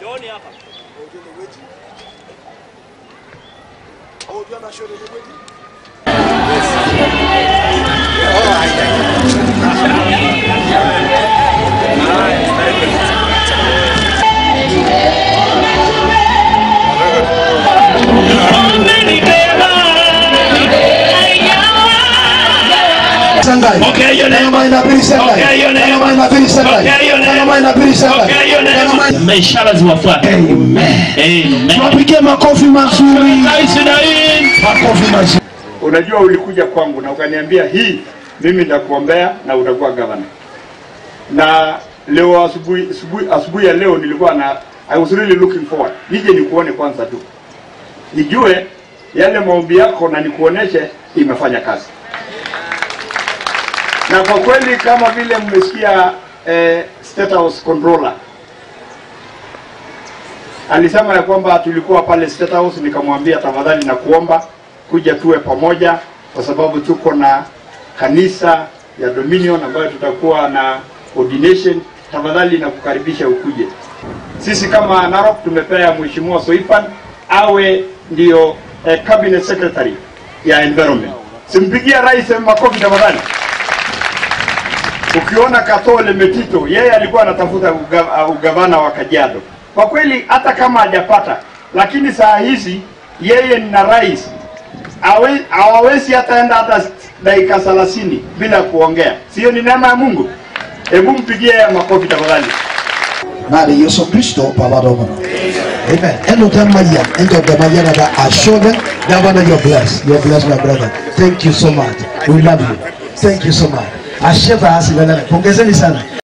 Njooni hapa. Sangai. Pokea hiyo neema. Kama inabidi Sangai. Pokea hiyo neema. Kama inabidi Sangai. Pokea hiyo neema. Kama inabidi Sangai. Pokea hiyo Kama neema. Ishara ziwafuate. Amen. Amen. Tuwapigie makofi mazuri. Rais Dain. Makofi mazuri. Unajua, ulikuja kwangu na ukaniambia hii, mimi nitakuombea na utakuwa gavana. Na leo asubuhi asubuhi asubuhi ya leo nilikuwa na I was really looking forward nije nikuone kwanza tu, nijue yale maombi yako na nikuoneshe imefanya kazi. Na kwa kweli kama vile mmesikia eh, State House Controller alisema ya kwamba tulikuwa pale State House, nikamwambia tafadhali na kuomba kuja tuwe pamoja, kwa sababu tuko na kanisa ya Dominion ambayo tutakuwa na ordination. Tafadhali na kukaribisha ukuje. Sisi kama Narok tumepea Mheshimiwa Soipan awe ndio eh, cabinet secretary ya environment. Simpigia rais makofi tafadhali. Ukiona Katole Metito, yeye alikuwa anatafuta uga- uh, ugavana wa Kajiado. Kwa kweli hata kama hajapata, lakini saa hizi yeye na rais hawe- hawawezi hata enda hata dakika 30 bila kuongea. Sio ni neema ya Mungu? Hebu mpigie makofi tafadhali. Nari Yesu Kristo pabadomono. Amen. Eno tamayan, endo tamayan ada ashoga. Governor, you're blessed. You're blessed, my brother. Thank you so much. We love you. Thank you so much. Asheva hasi Pongezeni sana.